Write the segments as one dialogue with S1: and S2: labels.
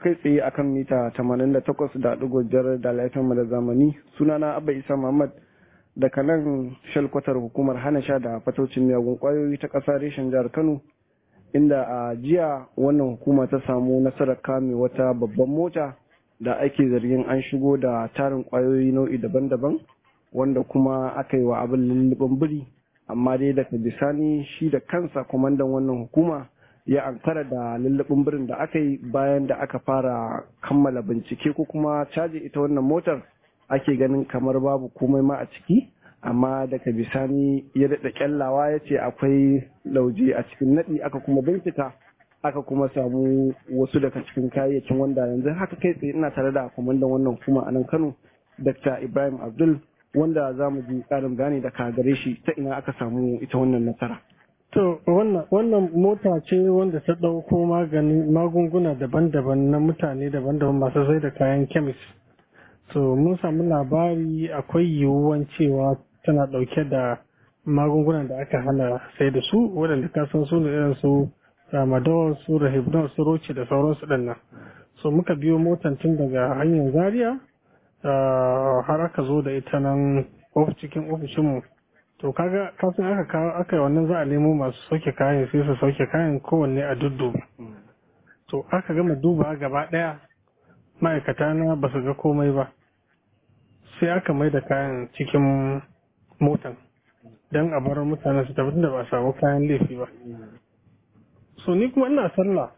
S1: kai tsaye akan mita 88.5 da laifin da zamani sunana Abba Isa Muhammad daga nan shalkwatar hukumar hana sha da fatocin miyagun kwayoyi ta ƙasa reshen jihar Kano inda a jiya wannan hukuma ta samu nasarar kame wata babban mota da ake zargin an shigo da tarin kwayoyi nau'i daban-daban wanda kuma aka yi wa abin lullubin biri amma dai daga bisani shi da kansa kwamandan wannan hukuma ya ankara da lullubin birin da aka yi bayan da aka fara kammala bincike ko kuma caji ita wannan motar ake ganin kamar babu komai ma a ciki amma daga bisani ya daɗa kyallawa ya ce akwai lauje a cikin naɗi aka kuma bincika aka kuma samu wasu daga cikin kayayyakin wanda yanzu haka kai tsaye ina tare da kwamandan wannan hukuma a nan kano dr ibrahim abdul wanda za mu ji ƙarin bayani daga gare shi ta ina aka samu ita wannan nasara
S2: To wannan wannan mota ce wanda ta ɗauko magani magunguna daban-daban na mutane daban-daban masu sai da kayan kemis. So mun samu labari akwai yiwuwan cewa tana ɗauke da magungunan da aka hana sai da su waɗanda ka san su ne irin su tramadol su rahibdol su roce da sauransu ɗin nan. So muka biyo motan tun daga hanyar zaria har aka zo da ita nan cikin ofishinmu. to kaga kafin aka kawo aka yi wannan za a nemo masu sauke kayan sai su sauke kayan kowanne a dudduba to aka gama duba gaba daya ma'aikata na ba su ga komai ba sai aka mai da kayan cikin motan don a bar mutane su tafi da ba samu kayan laifi ba so ni kuma ina sallah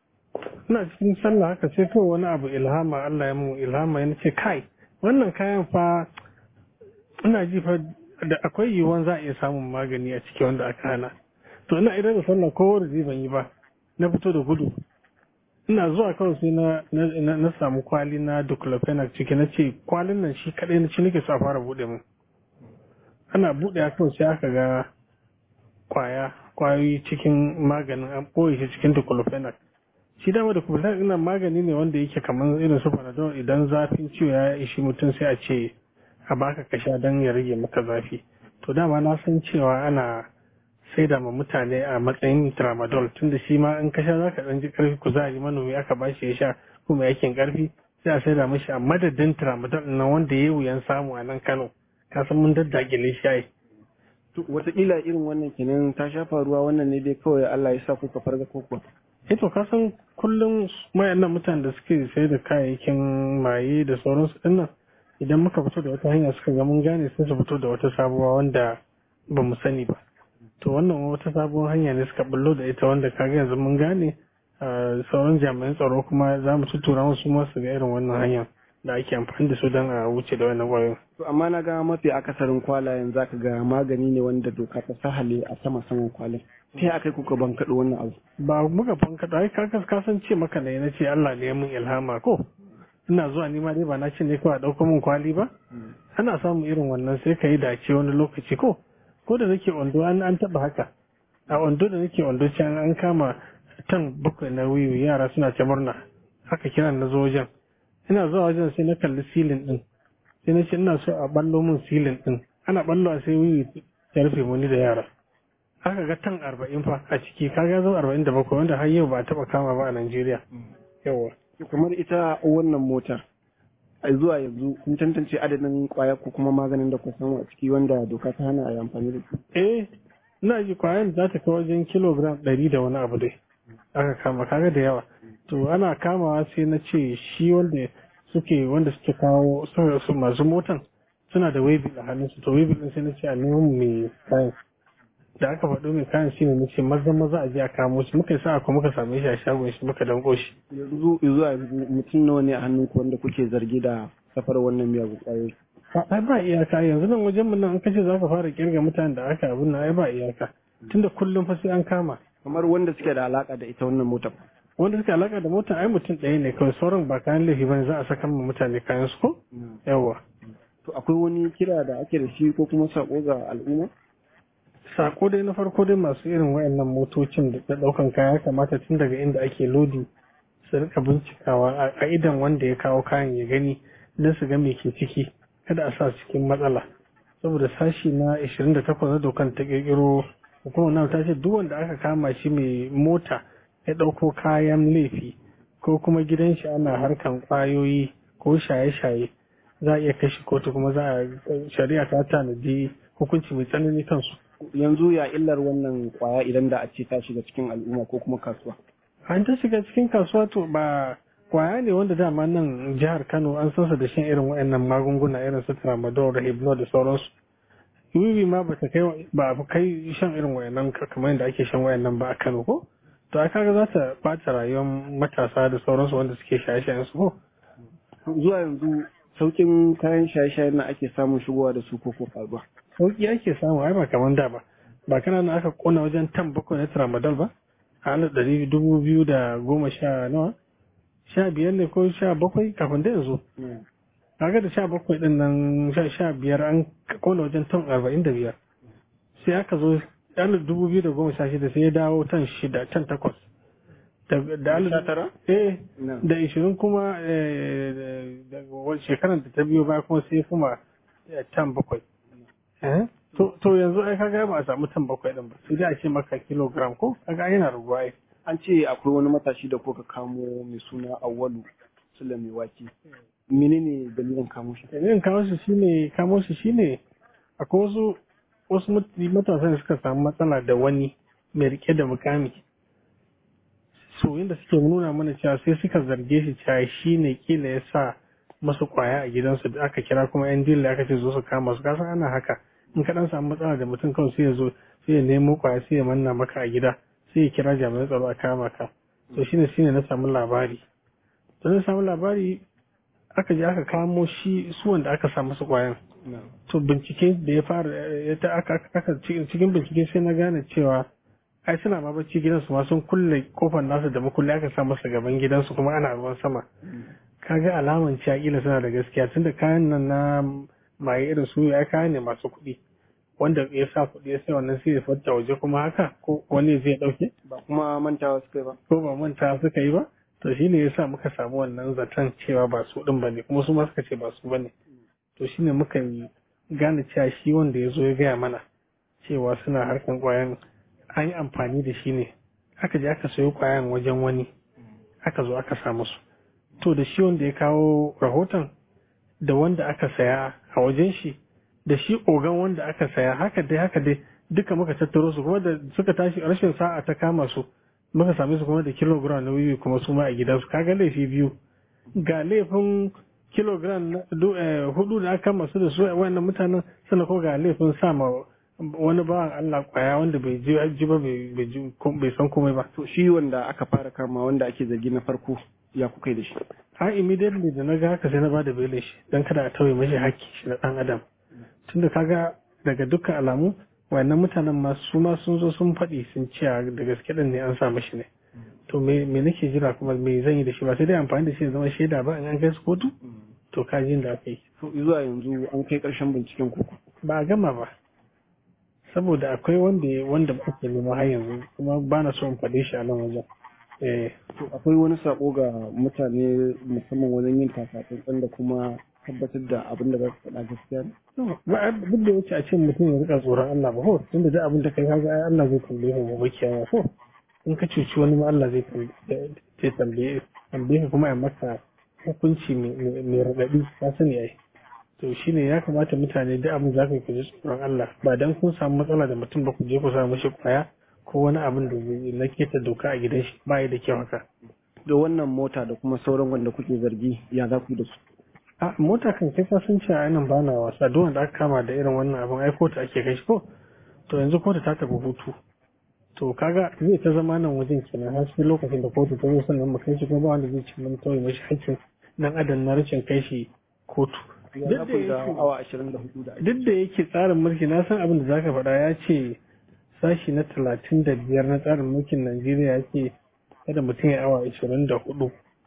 S2: ina cikin sallah haka sai kawai wani abu ilhama Allah ya mun ilhama ya ce kai wannan kayan fa ina ji fa da akwai yiwuwan za a iya samun magani a ciki wanda aka hana to ina idan da sallah ko wani ban yi ba na fito da gudu ina zuwa kawai sai na na samu kwali na diclofenac ciki na ce kwalin nan shi kadai na ci nake so a fara bude mu ana bude a kawai sai aka ga kwaya kwayoyi cikin maganin an ɓoye shi cikin diclofenac shi dama da kuma ina magani ne wanda yake kamar irin su panadol idan zafin ciwo ya ishi mutum sai a ce a baka ka sha don ya rage maka zafi to dama na san cewa ana saida ma mutane a matsayin tramadol tunda shi ma in ka sha zaka dan ji karfi kuzari manomi aka bashi ya sha kuma yakin karfi sai a saida mashi a madadin tramadol na wanda ya wuyan samu a nan Kano ka san mun daddagile shayi
S1: wataƙila irin wannan kenan ta sha faruwa wannan ne dai kawai Allah ya sa kuka farga koko
S2: eh to ka san kullum mayannan mutanen da suke sai da kayayyakin maye da sauransu dinnan idan muka fito da wata hanya suka ga mun gane sai su fito da wata sabuwa wanda ba mu sani ba to wannan wata sabuwar hanya ne suka bullo da ita wanda kaga yanzu mun gane sauran jami'an tsaro kuma za mu tuttura musu ma su ga irin wannan hanya da ake amfani da su don a wuce da wannan kwayoyin.
S1: to amma na ga mafi akasarin kwalayen zaka ga magani ne wanda doka ta sahale a sama saman kwalin sai aka yi kuka bankaɗo wannan abu
S2: ba muka bankaɗo ai ka san ce maka ne na ce Allah ne ya mun ilhama ko ina zuwa nima dai ba na ce ne kawai a ɗauko min kwali ba ana samun irin wannan sai ka yi dace wani lokaci ko ko da nake ondo an an taɓa haka a ondo da nake ondo can an kama tan bakwai na wiwi yara suna ta murna haka kira na zo wajen ina zuwa wajen sai na kalli silin din sai na ce ina so a ballo min silin din ana ballo a sai wiwi ya rufe muni da yara aka ga tan arba'in fa a ciki kaga zo arba'in da bakwai wanda har yau ba a taɓa kama ba a Najeriya yawa
S1: kamar ita wannan motar a zuwa yanzu kun tantance adadin kwaya ko kuma maganin da ku samu a ciki wanda doka ta hana a yi amfani da su
S2: eh ina ji kwayan za ta kai wajen kilogram ɗari da wani abu dai aka kama kaga da yawa to ana kamawa sai na ce shi wanda suke wanda suke kawo su masu motan suna da webil a hannunsu to webil din sai na ce a neman mai kayan da aka faɗo mai kayan shi ne nace maza maza a je a kamo shi muka sa kuma muka same shi a shagon shi muka danko shi
S1: yanzu zuwa yanzu mutum nawa ne a hannun ku wanda kuke zargi da safar wannan miyagun ƙwayoyi
S2: ai ba iyaka yanzu nan wajen mu nan an kace za ka fara kirga mutanen da aka abin nan ai ba iyaka tunda kullum fa sai an kama
S1: kamar wanda suke da alaka da ita wannan motar
S2: wanda suke alaka da motar ai mutum ɗaya ne kawai sauran ba kayan laifi bane za a saka ma mutane kayan su ko yawa
S1: to akwai wani kira da ake da shi ko kuma sako ga al'umma
S2: sako dai na farko dai masu irin wayannan motocin da daukan kaya kamata tun daga inda ake lodi su rika bincikawa a idan wanda ya kawo kayan ya gani don su ga me ke ciki kada a sa cikin matsala saboda sashi na 28 na dokan ta kirkiro hukumar nan ta ce duk wanda aka kama shi mai mota ya dauko kayan laifi ko kuma gidan shi ana harkan kwayoyi ko shaye-shaye za a iya kashi kotu kuma za a shari'a ta tanadi hukunci mai tsanani kansu
S1: yanzu ya illar wannan kwaya idan da a ce ta shiga cikin al'umma ko kuma kasuwa
S2: an ta shiga cikin kasuwa to ba kwaya ne wanda dama nan jihar kano an san sa da shan irin waɗannan magunguna irin su tramadol da hypno da sauransu wiwi ma ba ta kai ba kai shan irin wayannan kamar yadda ake shan wayannan ba a kano ko to a kaga za ta bata rayuwar matasa da sauransu wanda suke shaye-shayen su ko
S1: zuwa yanzu saukin kayan shaye-shaye na ake samun shigowa da su ko ko faruwa
S2: sauki ake samu ai ba kamar da ba ba kana nan aka kona wajen tan bakwai na tramadol ba a alif ɗari dubu biyu da goma sha nawa sha biyar ne ko sha bakwai kafin da yanzu kaga da sha bakwai din nan sha sha biyar an kona wajen ton arba'in da biyar sai aka zo alif dubu biyu da goma sha shida sai ya dawo tan shida tan takwas da alif
S1: tara?
S2: eh da ishirin kuma da shekarar da ta biyo baya kuma sai kuma tan bakwai to yanzu ai kaga ba a samu tan bakwai din ba sai dai a ce maka kilogram ko kaga yana raguwa ai
S1: an ce akwai wani matashi da kuka kamo mai suna awwalu sula mai waki menene dalilin kamo shi
S2: dalilin kamo shi shine kamo shi shine akwai wasu wasu matasa da suka samu matsala da wani mai rike da mukami so inda suke nuna mana cewa sai suka zarge shi cewa shine kila ya sa masu kwaya a gidansu da aka kira kuma yan dilla aka ce zo su kama su kasan ana haka in ka dan samu matsala da mutum kawai sai ya zo sai ya nemo kwaya sai ya manna maka a gida sai ya kira jami'an tsaro a kama ka to shine shine na samu labari to na samu labari aka je aka kamo shi su wanda aka sa musu kwayan to bincike da ya fara ya ta aka aka cikin bincike sai na gane cewa ai suna ma bacci gidansu ma sun kulle kofar nasu da makulli aka sa masa gaban gidansu kuma ana ruwan sama kaga alaman cewa kila suna da gaskiya tunda kayan nan na maye irin su ya kayan ne masu kuɗi wanda ya sa kuɗi ya sai wannan sai ya fata waje kuma haka ko wani zai ɗauke
S1: ba kuma mantawa suka yi ba
S2: ko ba manta suka yi ba to shine ya sa muka samu wannan zaton cewa ba su ɗin bane kuma su ma suka ce ba su bane to shine muka yi gane cewa shi wanda ya zo ya gaya mana cewa suna harkan kwayan an yi amfani da shi ne aka je aka sayo kwayan wajen wani aka zo aka sa musu to da shi wanda ya kawo rahoton da wanda aka saya a wajen shi da shi ogan wanda aka saya haka dai haka dai duka muka tattaro su kuma da suka tashi rashin sa'a ta kama su muka same su kuma da kilogram na wiwi kuma su ma a gidansu kaga laifi biyu ga laifin kilogram hudu da aka kama su da su wayannan mutanen sannan ko ga laifin sama wani bawan Allah kwaya wanda bai ji ji ba bai san komai ba
S1: to shi wanda aka fara kama wanda ake zargi na farko ya kuka yi da shi
S2: a immediately da na ga haka sai na bada belin shi dan kada a tauye mashi hakki shi na dan adam tunda kaga daga dukkan alamu wayannan mutanen ma su ma sun zo sun faɗi sun ce da gaske din ne an sa mashi ne to me me nake jira kuma me zan yi da shi ba sai dai amfani da shi zama shaida ba in an kai su kotu to kajin da aka yi
S1: to zuwa yanzu an kai ƙarshen binciken koko
S2: ba a gama ba saboda akwai wanda wanda ake nema har yanzu kuma ba na so in faɗe shi a nan wajen eh
S1: to akwai wani sako ga mutane musamman wajen yin takatsantsan da kuma tabbatar da abin da za su faɗa gaskiya ne
S2: ba duk da wuce a ce mutum ya rika tsoron Allah ba ko tunda da abin da kai kaga ai Allah zai tambaye mu gobe kiyama ko in ka cuci wani ma Allah zai tambaye tambaye ka kuma ya maka hukunci mai raɗaɗi ka sani ai to shine ya kamata mutane duk abin za ku ji tsoron Allah ba dan kun samu matsala da mutum ba ku je ku samu shi kwaya ko wani abin da na keta doka a gidan shi ba da kyau haka
S1: da wannan mota da kuma sauran wanda kuke zargi ya za ku yi da su
S2: a mota kan kai ka sun ce a nan ba na wasa duk wanda aka kama da irin wannan abin ai kotu ake kai shi ko to yanzu kotu ta tafi hutu to kaga zai ta zama nan wajen kenan har sai lokacin da kotu ta zo sannan mu kai shi kuma ba wanda zai ci mun tauye mashi hakkin dan adam na rashin kai shi kotu
S1: duk da awa 24 da
S2: duk da yake tsarin mulki na san abin da zaka faɗa ya ce sashi na talatin da biyar na tsarin mulkin Najeriya ya ce kada mutum ya awa ashirin da hudu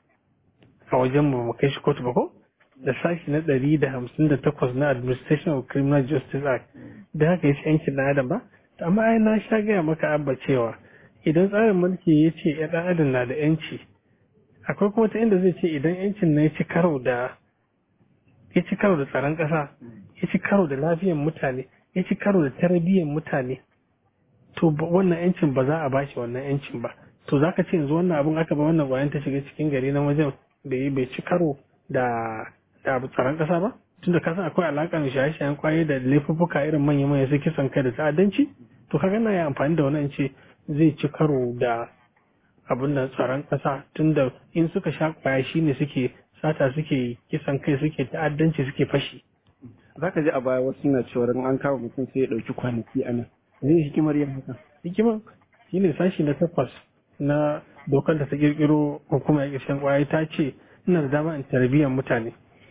S2: a wajen mu kai shi kotu ba ko da sashi na ɗari da hamsin da takwas na Administration of Criminal Justice Act da haka yace yankin na adam ba amma ai na sha gaya maka abba cewa idan tsarin mulki ya ce ya ɗan adam na da yanci akwai kuma ta inda zai ce idan yancin na ya ci karo da ya ci karo da tsaron ƙasa ya ci karo da lafiyan mutane ya ci karo da tarbiyyar mutane to wannan yancin ba za a bashi wannan yancin ba to zaka ce yanzu wannan abun aka ba wannan kwayan ta shiga cikin gari na wajen bai bai ci karo da da tsaron kasa ba tunda ka san akwai alaka da shaye-shayen kwaye da laifuffuka irin manya-manya su kisan kai da ta'addanci to kaga na yi amfani da wannan ce zai ci karo da abin da tsaron kasa tunda in suka sha kwaya shine suke sata suke kisan kai suke ta'addanci suke fashi
S1: za ka ji a baya wasu na cewa an kama mutum sai ya ɗauki kwanaki a nan zai hikimar yin haka
S2: hikiman shine sashi na takwas na dokar da ta kirkiro hukumar ƙarshen kwaya ta ce ina da dama in tarbiyyar mutane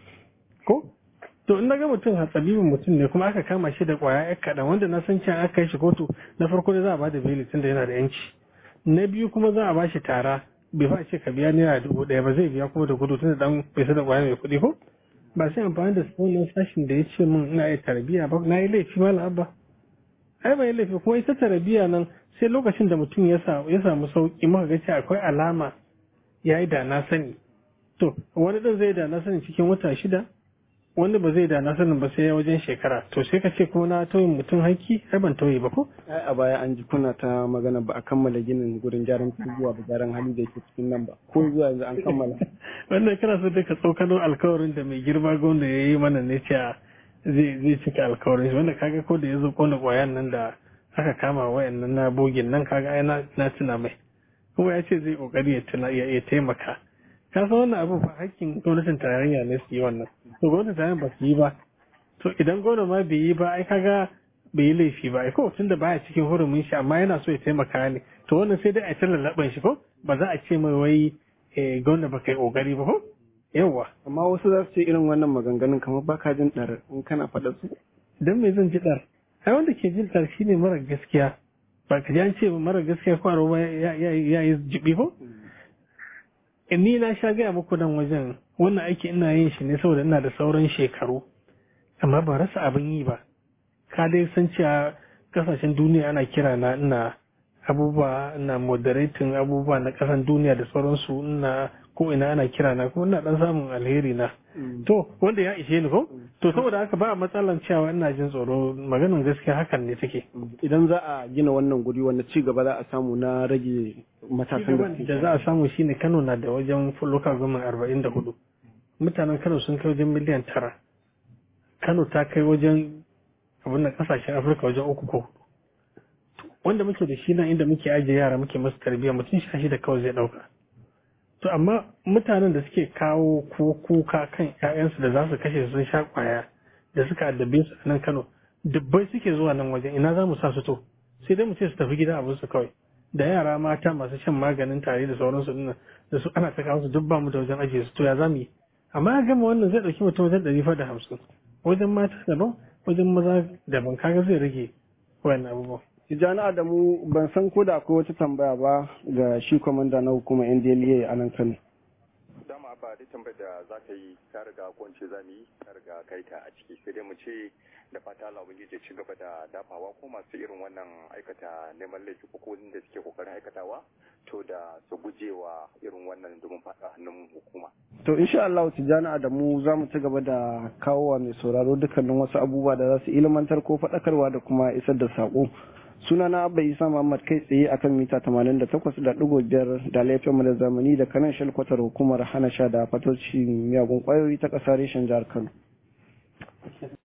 S2: ko to in naga mutum hatsabibin mutum ne kuma aka kama shi da kwaya ya kaɗan wanda na san cewa aka kai shi kotu na farko da za a bada beli tunda yana da yanci na biyu kuma za a ba shi tara bai fa ce ka biya naira dubu ɗaya ba zai biya kuma da gudu tunda dan bai da kwaya mai kuɗi ko ba sai amfani da wannan sashin da ya ce min ina yi tarbiyya ba na yi laifi ma abba ai ba yi laifi kuma ita tarbiyya nan sai lokacin da mutum ya samu sauki muka ga cewa akwai alama ya yi da na sani to wani ɗin zai da na sani cikin wata shida wani ba zai da na sanin ba sai wajen shekara to sai ka ce kuma na tauyin mutum haƙƙi ai ban tauye ba ko
S1: ai a baya an ji kuna ta magana ba a kammala ginin gurin gyaran zuwa da gyaran hali da yake cikin nan ba ko zuwa yanzu an kammala
S2: wannan kana so dai ka tsokano alkawarin da mai girma gwamna ya yi mana ne cewa zai zai cika alkawarin shi wanda kaga ko da ya zo kona kwayan nan da aka kama wayannan na bogin nan kaga ai na tuna mai kuma ya ce zai kokari ya tuna ya taimaka ka san wannan abu fa hakkin gwamnatin tarayya ne su yi wannan to gwamnatin tarayya ba su yi ba to idan gwamna ma bai yi ba ai kaga bai yi laifi ba ai ko tun da baya cikin hurumin shi amma yana so ya taimaka ne to wannan sai dai a ta lallaban shi ko ba za a ce mai wai gwamna ba kai kokari ba ko yawa
S1: amma wasu za su ce irin wannan maganganun kamar ba ka jin ɗar in kana faɗa su
S2: dan me zan ji ɗar ai wanda ke jin ɗar shine mara gaskiya ba ka ji an ce mara gaskiya ko ba ya yi jibi ko ni na sha gaya muku nan wajen wannan aiki ina yin shi ne saboda ina da sauran shekaru amma ba rasa abin yi ba ka dai san cewa kasashen duniya ana kira na ina abubuwa ina moderating abubuwa na kasan duniya da sauransu ina ko ina ana kira na kuma ina dan samun alheri na to wanda ya ishe ni ko to saboda haka ba a matsalan cewa ina jin tsoro maganin gaskiya hakan ne take
S1: idan za a gina wannan guri wanda ci gaba za a samu na rage matakan
S2: da za a samu shine Kano na da wajen local government arba'in da hudu mutanen Kano sun kai wajen miliyan tara Kano ta kai wajen abin da kasashen Afirka wajen uku ko wanda muke da shi nan inda muke ajiye yara muke masu tarbiyya mutum sha da kawai zai dauka to amma mutanen da suke kawo ko kuka kan ƴaƴansu da za su kashe sun sha kwaya da suka addabe su a nan Kano dubbai suke zuwa nan wajen ina za mu sa su to sai dai mu ce su tafi gida abin su kawai da yara mata masu shan maganin tare da sauransu din da su ana ta kawo su duk ba mu da wajen ajiye su to ya za mu yi amma ya gama wannan zai ɗauki mutum wajen ɗari fa da hamsin wajen mata daban wajen maza daban kaga zai rage wayannan abubuwan
S1: Tijjani Adamu ban san ko da akwai wata tambaya ba ga shi kwamanda na hukumar NDLA a nan Kano.
S3: Dama ba da tambayar da za ka yi ta riga ko ce za mu yi ta riga kai ta a ciki sai dai mu ce da fata Allah ubangiji ci gaba da dafawa ko masu irin wannan aikata neman laifi ko da suke kokarin aikatawa to da su guje wa irin wannan domin fada hannun hukuma.
S1: To insha Allah Tijjani Adamu za mu ci gaba da kawo wa mai sauraro dukkanin wasu abubuwa da za su ilmantar ko faɗakarwa da kuma isar da saƙo. sunana abba isa muhammad kai tsaye akan mita 88.5 da laifin da zamani da kanan shalkwatar hukumar hana sha da fatoci miyagun kwayoyi ta ƙasa reshen jihar kano